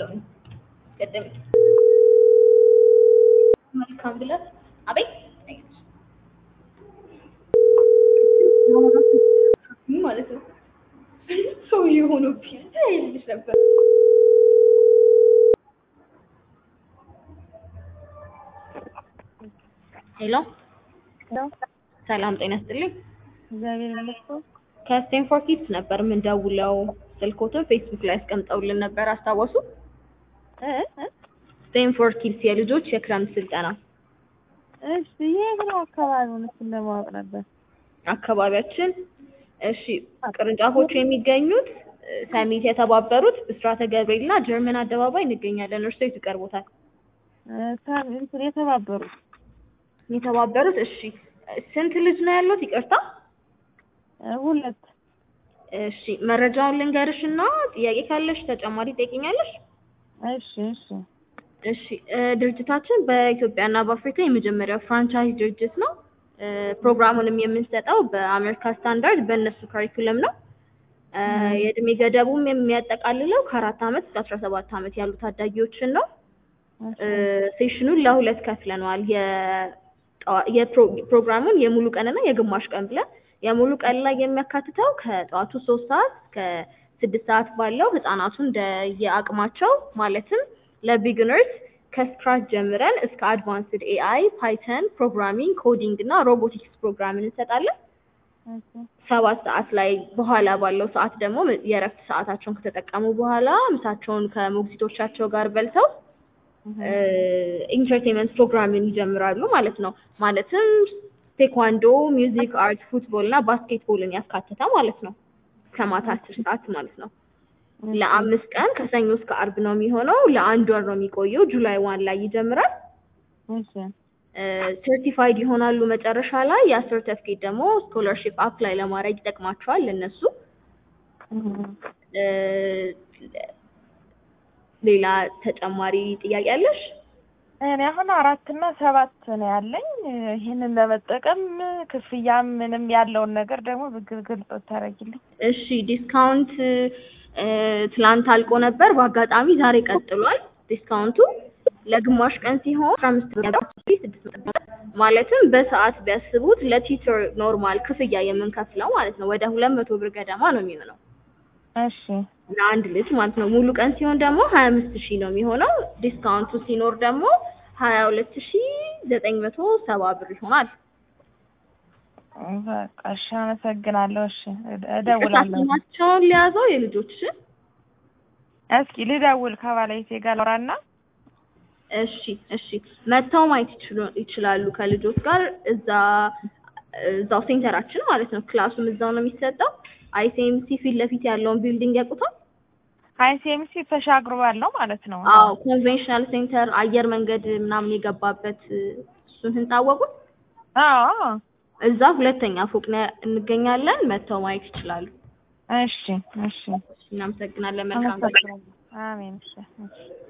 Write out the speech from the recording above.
ነገሩኝ። ቅድም መልካም ብለት አቤት ማለት ነው ሰው የሆኑ ፒዛ ይልሽ ነበር። ሄሎ ሰላም ጤና ይስጥልኝ። እግዚአብሔር ይመስገን። ከስቴንፎርድ ኪድስ ነበር የምንደውለው። ስልኮትን ፌስቡክ ላይ አስቀምጠውልን ነበር አስታወሱ? እ እ ስቴንፎርድ ኪድስ የልጆች የክረምት ስልጠና እሺ የት ነው አካባቢውን? እሱን ለማወቅ ነበር። አካባቢያችን እሺ፣ ቅርንጫፎቹ የሚገኙት እ፣ ሰሚት የተባበሩት ብስራተ ገብርኤል እና ጀርመን አደባባይ እንገኛለን። እርሶ የት ይቀርቦታል? እ፣ ሳ- እንትን የተባበሩት የተባበሩት እሺ። ስንት ልጅ ነው ያሉት? ይቅርታ እ፣ ሁለት እሺ፣ መረጃውን ልንገርሽ እና ጥያቄ ካለሽ ተጨማሪ ጠይቅኛለሽ። እሺ እሺ እሺ እ፣ ድርጅታችን በኢትዮጵያና በአፍሪካ የመጀመሪያው ፍራንቻይዝ ድርጅት ነው። እ፣ ፕሮግራሙንም የምንሰጠው በአሜሪካ ስታንዳርድ በእነሱ ካሪኩለም ነው። እ፣ የእድሜ ገደቡም የሚያጠቃልለው ከአራት ዓመት እስከ አስራ ሰባት ዓመት ያሉ ታዳጊዎችን ነው። እ፣ ሴሽኑን ለሁለት ከፍለነዋል። የጠዋ- የፕሮ- ፕሮግራሙን የሙሉ ቀንና የግማሽ ቀን ብለን የሙሉ ቀን ላይ የሚያካትተው ከጠዋቱ ሶስት ሰዓት እስከ ስድስት ሰዓት ባለው ህጻናቱን እንደየአቅማቸው ማለትም ለቢግነርስ ከስክራች ጀምረን እስከ አድቫንስድ ኤአይ፣ ፓይተን፣ ፕሮግራሚንግ፣ ኮዲንግ እና ሮቦቲክስ ፕሮግራም እንሰጣለን። እሺ ሰባት ሰዓት ላይ በኋላ ባለው ሰዓት ደግሞ የእረፍት ሰዓታቸውን ከተጠቀሙ በኋላ ምሳቸውን ከሞግዚቶቻቸው ጋር በልተው ኢንተርቴንመንት ፕሮግራምን ይጀምራሉ ማለት ነው። ማለትም ቴኳንዶ፣ ሚውዚክ፣ አርት፣ ፉትቦል እና ባስኬትቦልን ያካተተ ማለት ነው። ከማታ አስር ሰዓት ማለት ነው። ለአምስት ቀን ከሰኞ እስከ አርብ ነው የሚሆነው። ለአንድ ወር ነው የሚቆየው። ጁላይ ዋን ላይ ይጀምራል። እሺ ሰርቲፋይድ ይሆናሉ መጨረሻ ላይ። ያ ሰርተፍኬት ደግሞ ስኮለርሺፕ አፕላይ ለማድረግ ይጠቅማቸዋል ለነሱ። እ፣ ሌላ ተጨማሪ ጥያቄ አለሽ? እኔ አሁን አራት እና ሰባት ነው ያለኝ። ይህንን ለመጠቀም ክፍያ ምንም ያለውን ነገር ደግሞ ብግል ግልጽ ታደርጊልኝ። እሺ ዲስካውንት እ፣ ትላንት አልቆ ነበር። በአጋጣሚ ዛሬ ቀጥሏል ዲስካውንቱ ለግማሽ ቀን ሲሆን አስራ አምስት ብር ማለትም በሰዓት ቢያስቡት ለቲቸር ኖርማል ክፍያ የምንከፍለው ማለት ነው ወደ ሁለት መቶ ብር ገደማ ነው የሚሆነው እሺ ለአንድ ልጅ ማለት ነው። ሙሉ ቀን ሲሆን ደግሞ ሀያ አምስት ሺህ ነው የሚሆነው። ዲስካውንቱ ሲኖር ደግሞ ሀያ ሁለት ሺህ ዘጠኝ መቶ ሰባ ብር ይሆናል። በቃ እሺ፣ አመሰግናለሁ። እሺ እደ- እደውላለሁ። ስማቸውን ሊያዘው የልጆችሽን እስኪ ልደውል ከባለቤቴ ጋር ላውራና እሺ እሺ መጥተው ማየት ይችሉ- ይችላሉ ከልጆች ጋር እዛ እዛው ሴንተራችን ማለት ነው። ክላሱም እዛው ነው የሚሰጠው። አይሲኤምሲ ፊት ለፊት ያለውን ቢልዲንግ ያውቁታል? አይሲኤምሲ ተሻግሮ ያለው ማለት ነው። አዎ ኮንቬንሽናል ሴንተር አየር መንገድ ምናምን የገባበት እሱን ህንጻ አወቁት? አዎ እዛ ሁለተኛ ፎቅ ላይ እንገኛለን። መጥተው ማየት ይችላሉ። እሺ እሺ እናመሰግናለን። መልካም ቀን። አመሰግናለሁ። አሜን። እሺ እሺ